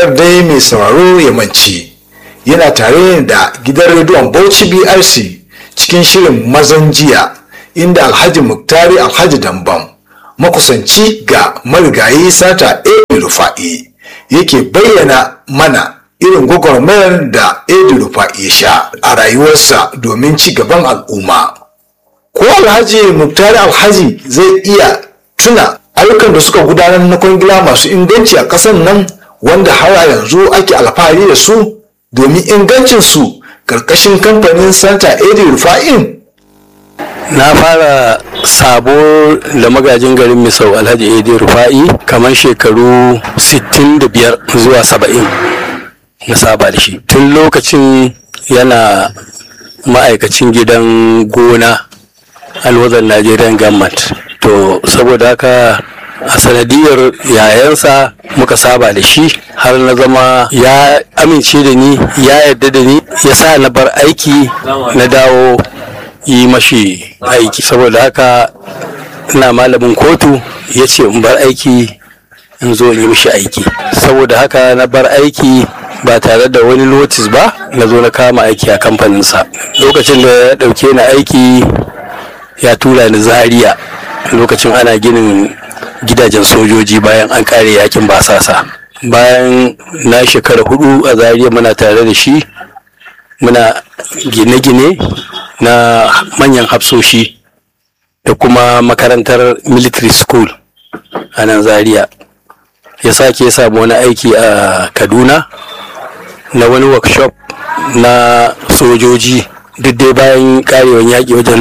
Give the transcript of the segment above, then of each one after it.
kar dai mai sauraro ya mance yana tare da gidan rediyon bauchi brc cikin shirin mazan jiya inda alhaji muktari alhaji dambam makusanci ga marigayi sata edi rufa'i yake bayyana mana irin gwagwarmayar da edi rufa'i ya sha a rayuwarsa domin ci gaban al'umma ko alhaji muktari alhaji zai iya tuna ayyukan da suka gudanar na kwangila masu inganci a ƙasar nan wanda har yanzu ake alfahari da su domin ingancinsu ƙarƙashin kamfanin santa edi rufa'in na fara sabo da magajin garin misau alhaji edi rufa'i kamar shekaru 65 zuwa 70 na saba da shi tun lokacin yana ma'aikacin gidan gona alwazar nigerian government to saboda haka a sanadiyar yayansa muka saba da shi har na zama ya amince da ni ya yarda da ni ya sa na bar aiki na dawo yi mashi aiki saboda haka ina malamin kotu ya ce in bar aiki in zo in yi mishi aiki saboda haka na bar aiki ba tare da wani notis ba na zo na kama aiki a kamfaninsa lokacin da ya ɗauke ni aiki ya tura ni zaria lokacin ana ginin gidajen sojoji bayan an kare yakin basasa bayan na shekara hudu a zaria muna tare da shi muna gine-gine na manyan hafsoshi da kuma makarantar military school a nan zaria ya sake samu wani aiki a kaduna na wani workshop na sojoji duk dai bayan karewan yaƙi wajen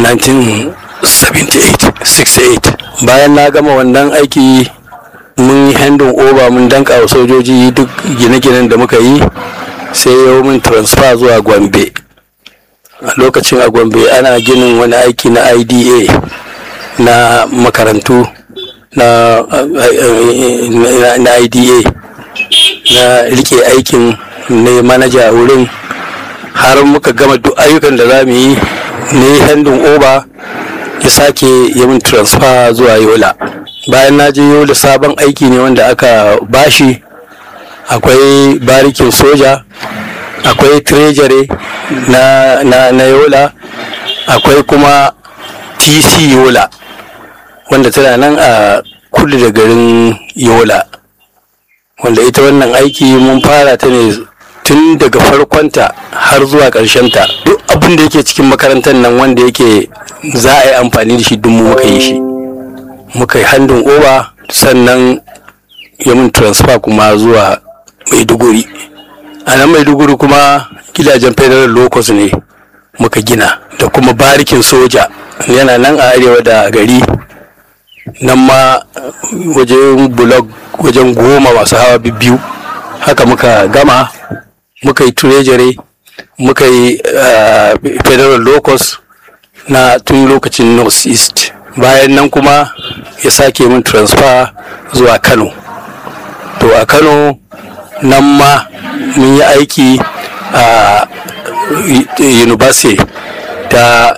1978 bayan na gama wannan aiki mun yi handin over mun danka wa sojoji duk gine-ginen da muka yi sai yau mun transfer zuwa gombe a lokacin a gombe ana ginin wani aiki na ida na makarantu na, na ida na rike aikin ne manaja wurin har muka gama duk ayyukan da za mu yi ne handin oba ya sake yi min transfer zuwa yola bayan na je yola sabon aiki ne wanda aka bashi akwai barikin soja akwai treasury na, na, na yola akwai kuma tc yola wanda tana nan a kudu da garin yola wanda ita wannan aiki mun fara ta ne tun daga farkonta har zuwa ta duk abin da yake cikin makarantar nan wanda yake za a yi amfani da shi duk mu muka yi shi muka yi handin oba sannan ya mun transfer kuma zuwa maiduguri a nan maiduguri kuma gidajen federal locus ne muka gina da kuma barikin soja yana nan a arewa da gari nan ma wajen blog wajen goma masu hawa biyu haka muka gama muka yi treasury muka yi uh, federal locus na tun lokacin north east bayan nan kuma ya sake min transfer zuwa kano to a kano nan ma mun yi aiki a university ta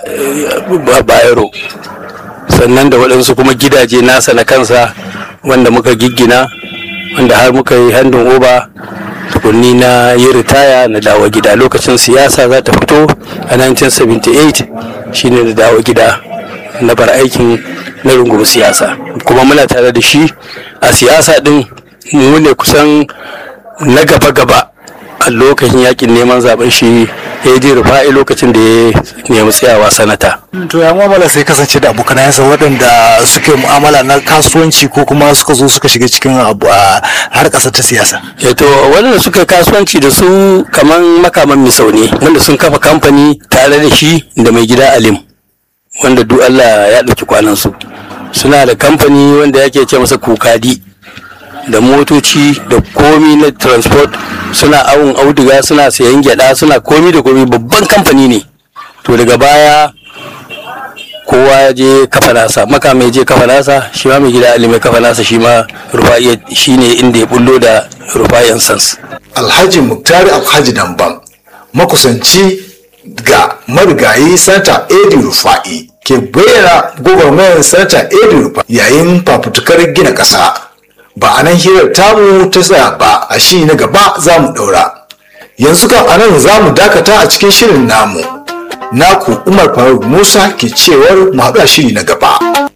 bayero sannan da waɗansu kuma gidaje nasa na kansa wanda muka giggina wanda har muka yi handin oba tukunni na yi ritaya na dawo gida lokacin siyasa za ta fito a 1978 shine na dawo gida na bar aikin na rungumi siyasa kuma muna tare da shi a siyasa din mu ne kusan na gaba-gaba a lokacin yakin neman zaben shi ya ji rufa'i lokacin da ya nemi tsayawa sanata. to ya mu'amala sai kasance da abokanayensa waɗanda suka yi mu'amala na kasuwanci ko kuma suka zo suka shiga cikin abu a har ƙasa ta siyasa. ya to waɗanda suka kasuwanci da su kamar makaman misau ne wanda sun kafa kamfani tare da shi da mai gida alim wanda duk Allah ya ɗauki kwanansu suna da kamfani wanda yake ce masa kukadi da motoci da komi na transport suna awon auduga suna sayan gyada suna komi da komi babban kamfani ne to daga baya kowa ya je kafa nasa makama ya je kafa nasa shi ma mai gida ali mai kafa nasa shi ma rufa'iya shi ne inda ya bullo da rufa'iyan sans alhaji muktari alhaji dambam makusanci ga marigayi santa edi rufa'i ke bayyana gwagwarmayar santa edi rufa'i yayin fafutukar gina ƙasa ba a nan hirar tamu ta tsaya ba a shi na gaba za mu ɗaura yanzu kan a nan za mu dakata a cikin shirin namu naku umar faruk musa ke cewar mu haɗu a shiri na gaba